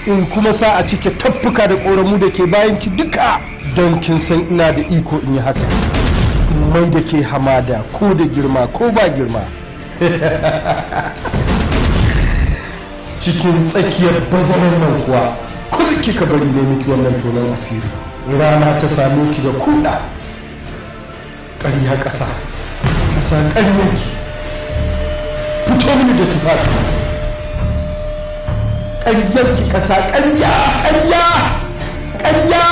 in kuma sa a cike taffuka da ƙoramu da ke bayan ki duka don kin san ina da iko in yi haka mai da ke hamada ko da girma ko ba girma cikin tsakiyar bazarar nan kuwa kul kika bari ne miki wannan tonon asiri rana ta same ki da kuɗa ƙarya ƙasa ƙasa ƙaryanki fito mini da tufafi ƙaryarki ƙasa ƙarya ƙarya ƙarya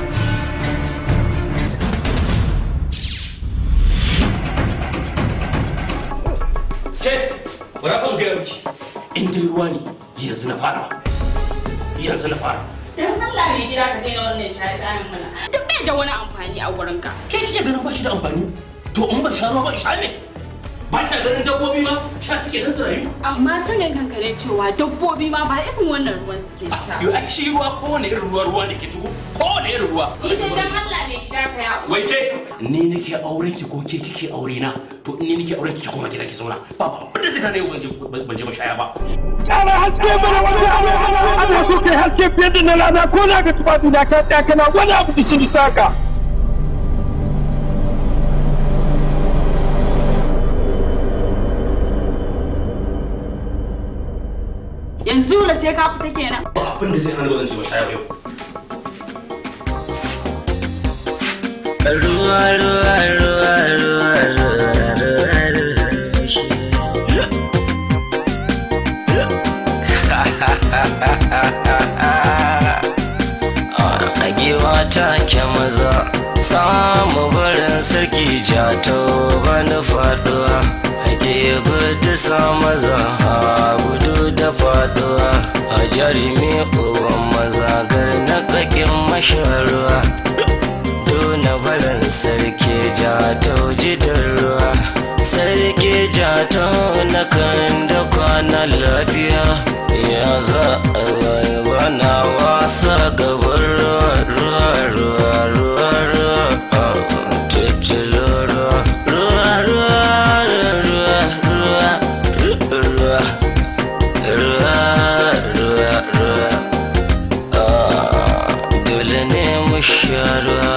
ke bara ba ga miki in dai ruwa ne yanzu na fara yanzu na fara Dan Allah ne gida ka daina wannan shaye-shayen mana. Duk bai da wani amfani a wurin ka. ke kike ganin ba shi da amfani to in ba sha ruwa ba sha ne ba ta ganin dabbobi ma sha suke nan su rayu Amma sanin kanka ne cewa dabbobi ma ba irin wannan ruwan suke sha. yau ai shi ruwa kowane irin ruwa ruwa ne ke tugu kowane irin ruwa Idan dan Allah ne gida ka ya. wai ke ni nake auren ki ko ke kike aure na to in ni nake auren ki ki koma gida ki zauna ba ba abin da zai kane ban je ban je mashaya ba Ƙara haske mana wani abu ana so kai haske fiye da na rana ko na ga tufafi na ka tsaya kana wani abu da shi saka. Yanzu da sai ka fita kenan. ba abin da zai hana ba zan je mashaya ba yau ruwa ruwa ruwa ruwa ruwa ruwa ruwa shi a giwa ta ke maza samu barin sarki jato bani faduwa ake gudu sa maza a gudu da faduwa a jarumi uban maza gar na kakin masharuwa Duna barin sarki jato jidan ruwa sarki jato na kan da kwana lafiya ya za a bana wasa gaban ruwa ruwa ruwa ruwa ruwa tuttulu ruwa ruwa ruwa ruwa ruwa ruwa ruwa ruwa ruwa dole ne mu sha ruwa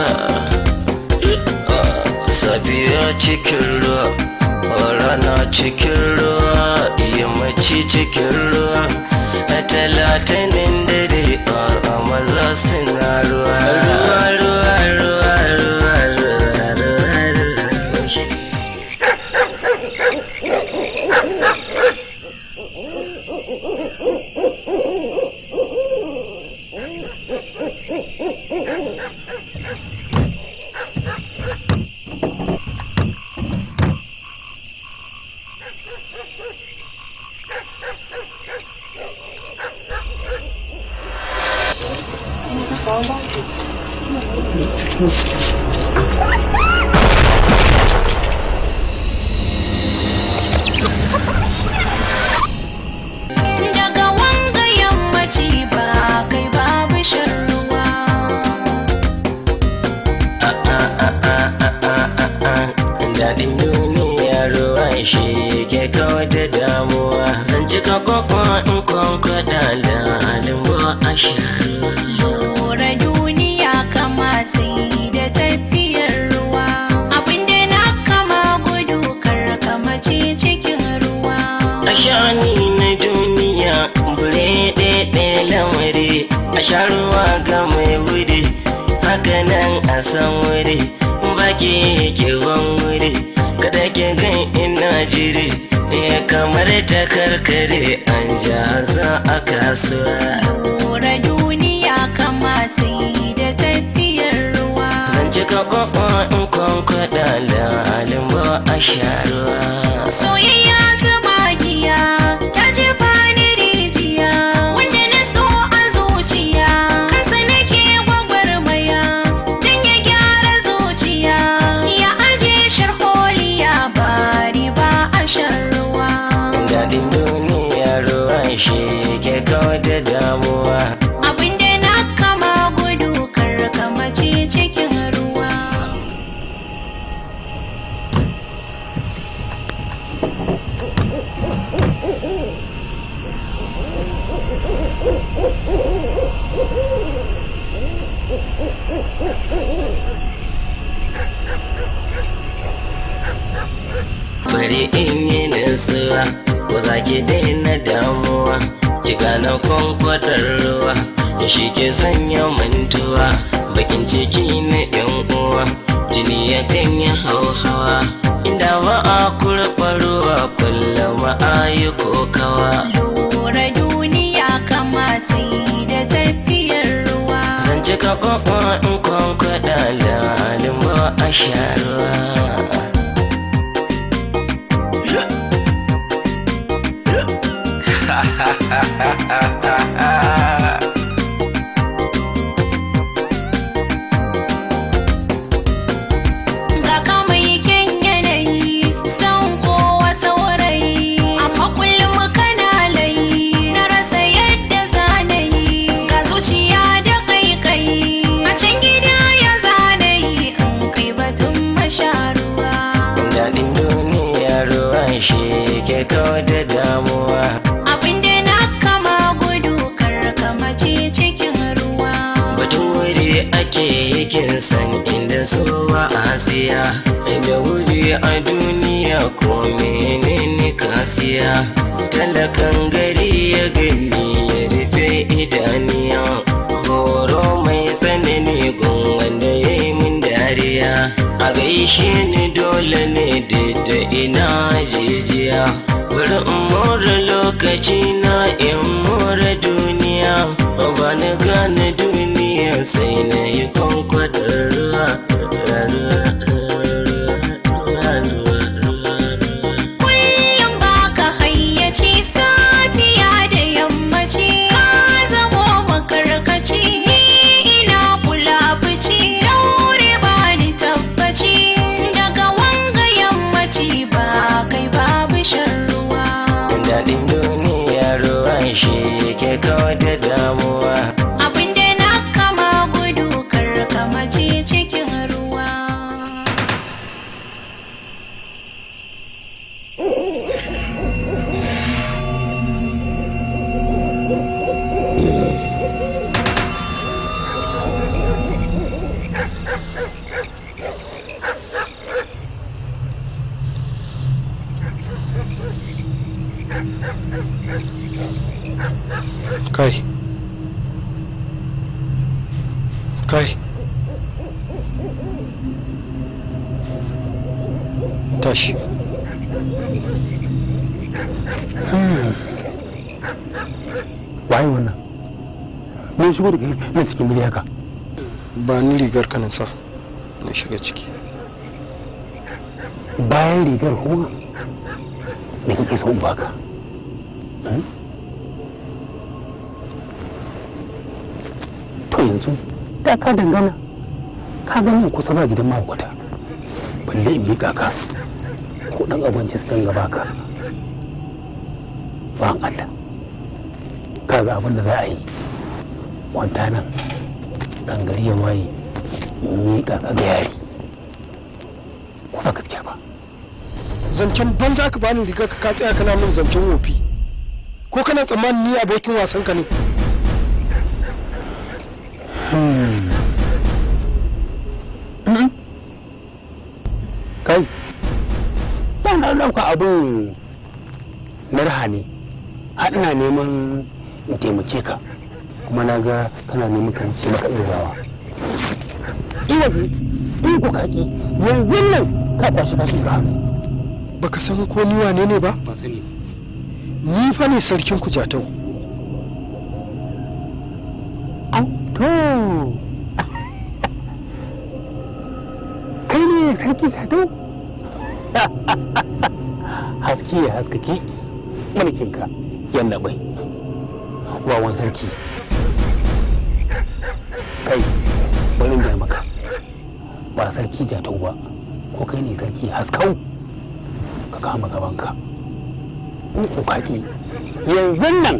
safiya cikin ruwa rana cikin ruwa yammaci cikin ruwa talatinin dare a maza suna ruwa ruwa ruwa ruwa ruwa ruwa ruwa ruwa Daga wanga yammaci ba kai babu shan ruwa. Daɗin duniya ruwan shi ke kawar da damuwa Zan cika kwakwa in kwankwada da alimbo a sharuwa Lura duniya kamata yi da tafiyar ruwa. Abinda na kama gudu kar kamace cikin ruwa. A shani na duniya bure ɗaiɗe lamari A sharuwa ga mai wuri hakanan a san wuri Baki ke ban wuri kada ke gan ina jiri Ya kamar ta karkare an jaza a kasuwa Lura duniya kamata yi da tafiyar ruwa. Zan cika kwakwa in kwankwada da alimbo a sharuwa Soyayya ta magiya ta jefa ni rijiya wanda na so a zuciya kansa nake gwagwarmaya don ya gyara zuciya ya aje sharholiya bari ba a shan ruwa. Daɗin duniya ruwan shi ke kawar da damuwa Abinda na kama gudu kar kamace cikin ruwa. ki daina damuwa ki gane kwankwatar ruwa shi ke sanya mantuwa bakin ciki na yan uwa jini ya kan yi hauhawa inda ba a kurɓa ruwa kullum a yi kokawa Lura duniya kamata yi da tafiyar ruwa. zan ci kaɓaɓa in kwankwada lalin ba a sha ruwa Ga ka mai kyan yanayi, san kowa saurayi, amma kullum kana layi, na rasa yadda zanayi, ga zuciya da kaikayi, a can gida ya zanayi, in kai batun masharuwa. daɗin duniya ruwa shi ke kawo da damuwa Abinda na kama gudu kar ka mace cikin ruwa. batun wuri ake yakin san inda so ba a siya da wuri a duniya ko menene kasiya talakan gari ya gani ya rufe idaniya horo mai tsanani gun wanda ya yi min dariya a gaishe ni dole ne da ina jijiya bari in more lokaci na in more duniya ba na gane duniya sai na yi kwankwadar ruwa Kullum baka hayyaci safiya da yammaci ka zamo makarkaci ni ina kula fici daure ba ni tabbaci daga wanga yammaci ba kai babu shan ruwa. daɗin duniya ruwa shi ke kawo da damuwa Abinda na kama gudu kar ka mace cikin ruwa. kai kai tashi waye wannan me shigo da kai nan cikin gida haka ba ni rigar ka na sa na shiga ciki bayan rigar kuma me kake so in baka Hmm? to yanzu da ka dangana ka ga mun kusa ba gidan mahaukata balle in miƙa ka ko ɗan abinci su danga baka ba Allah ka ga abin da za a yi kwanta nan kan gari ya waye miƙa ka ga yari ko ba gaskiya ba zancen banza ka bani rigar ka ka tsaya kana min zancen wofi ko kana tsammanin ni abokin wasan ka ne kai ba na ɗauka abin na raha ne har ina neman in taimake ka kuma na ga kana neman ka wuce maka irin rawa ina ji in ku kaki yanzu nan ka kwashi kashi ka hannu baka san ko ni wane ne ba ban sani ni fa ne sarkin ku jatau Au, to kai ne sarki sato haske ya haskake mulkinka yalla bai wawan sarki kai bari da maka ba sarki jatau ba ko kai ne sarki haskau ka kama gabanka in ku kaki yanzu nan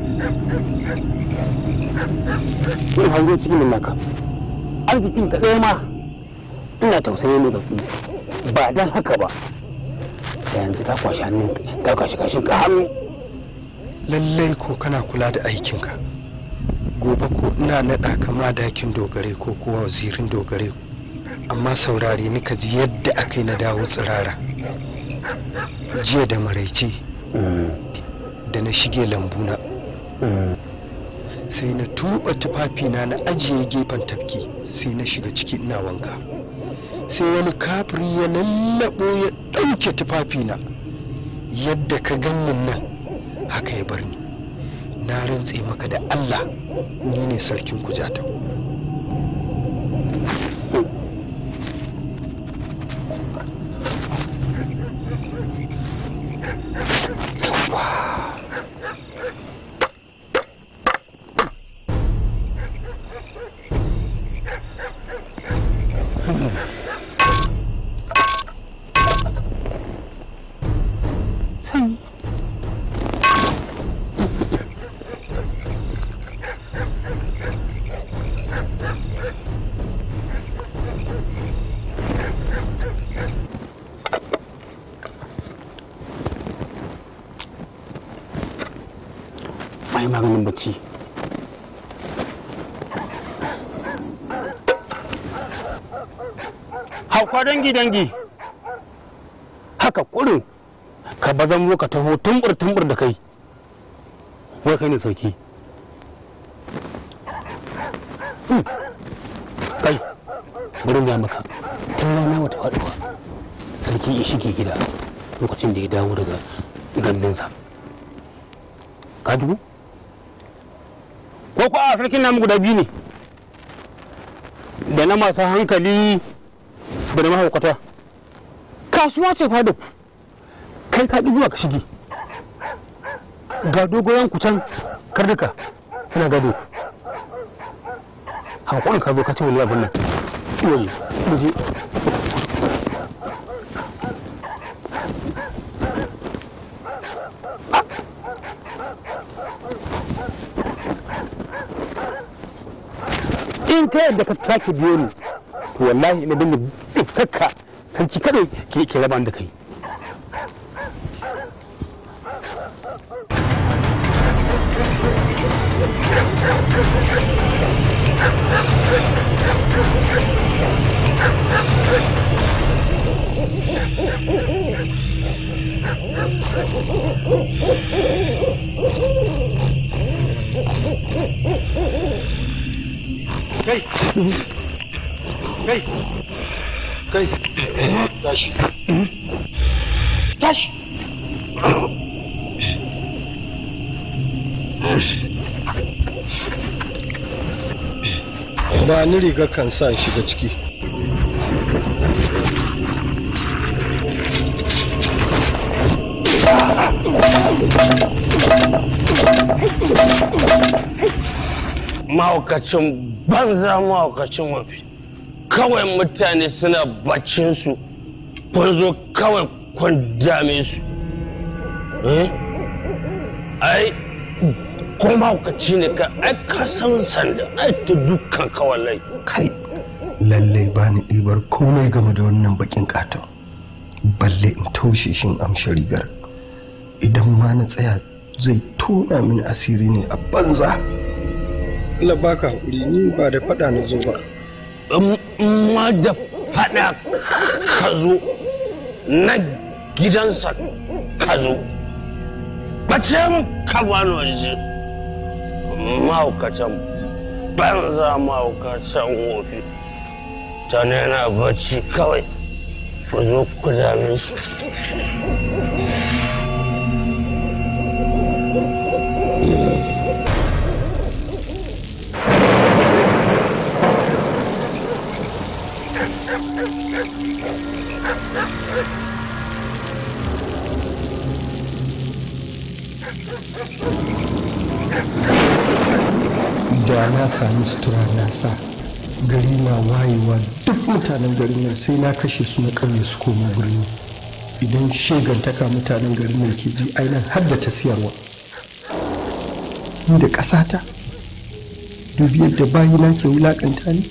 in hango cikin naka arzikin ka ɗaya ma ina tausayi ne da ku ba dan haka ba da yanzu ta kwashi hannun ta kwashi kashin ka hannu lallai ko kana kula da aikinka gobe ko ina naɗa ka madakin dogare ko kuwa wazirin dogare amma saurare ni ka ji yadda aka yi na dawo tsirara jiya da maraice na shige lambuna sai na tuba tufafina na ajiye gefen tafki sai na shiga ciki ina wanka sai wani kafiri ya lallabo ya ɗauke tufafina yadda ka gannin nan haka ya bar ni na rantse maka da allah ni ne sarkin kujata mai maganin bacci hauka dangi dangi haka kurin ka bazan zo ka taho tumbur tumbur da kai wai kai ne sauki Hmm. kai bari ya maka tun rana wata faɗuwa sarki ya shige gida lokacin da ya dawo daga gandunsa ka dubu ko ko a sarkin namu guda biyu ne da na masu hankali da na mahaukata kasuwa ce fado kai ka zuwa ka shige ga dogoyan kucan karnuka suna gado hankali ka zo ka ce wani abin nan yoyi muje in ka yadda ka sake biyo ni to wallahi ina dinga dukkanka sarki kadai ke ke raba da kai kai kai kai tashi tashi ba ni riga kan sa in shiga ciki mahaukacin banza mahaukacin wafi kawai mutane suna baccinsu kun zo kawai kun dame su eh ai ko mahaukaci ne ka ai ka san sanda ai ta dukkan kawalai kai lallai ba ni ɗibar komai game da wannan bakin katon balle in taushe shin amshi rigar idan ma na tsaya zai tona mini asiri ne a banza Allah baka haƙuri ni ba da faɗa na zo ba in ma da faɗa ka zo na gidansa ka zo bace mu ka bani waje mahaukacin banza mahaukacin wofi ta yana bacci kawai ku zo ku dame su da na sami sutura na sa gari na wayewa duk mutanen garin nan sai na kashe su na ƙauye su koma birni idan shegantaka mutanen garin nan ke ji ainihin har da ta siyarwa ni da ƙasata dubi yadda bayina ke wulaƙanta ni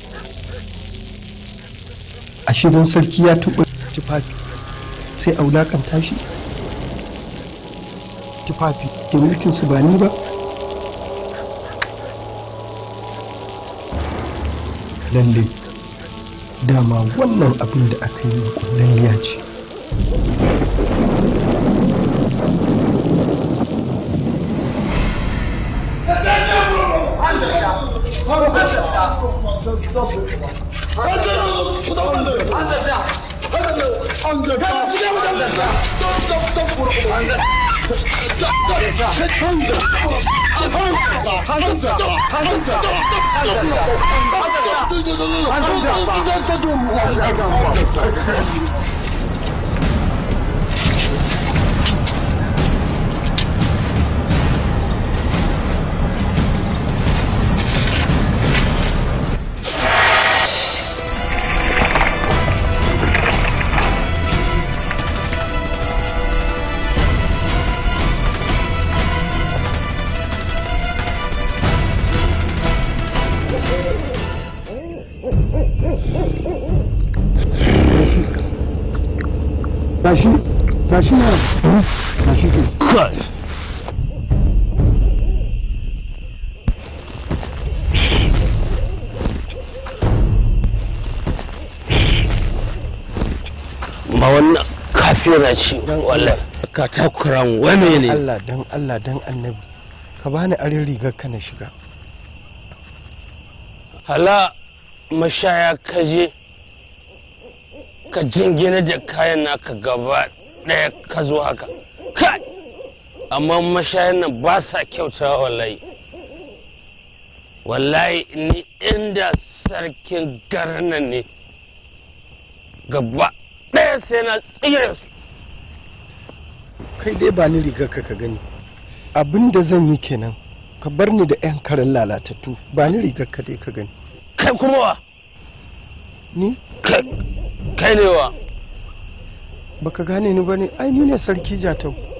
a shirin sarki ya tuɓa tufafi sai a wulaƙanta shi tufafi da mulkinsu ba ni ba lalle dama wannan abin da aka yi kullalliya ce tashi tashi na tashi ke kai ba wannan kafira ce wallahi ka takuran wani ne Allah dan Allah dan annabi ka bani arin rigar ka na shiga hala mashaya ka je ka jingina da kayan naka gaba ɗaya ka zo haka kai amma mashayan nan ba sa kyautawa wallahi wallahi ni inda sarkin garin nan ne gaba ɗaya sai na tsire su kai dai ba ni rigar ka ka gani abin da zan yi kenan ka bar ni da 'yan karen lalatattu ba ni rigar ka dai ka gani kai kuma wa ni kai kai ne wa baka gane ni ba ne ai ni ne sarki jatau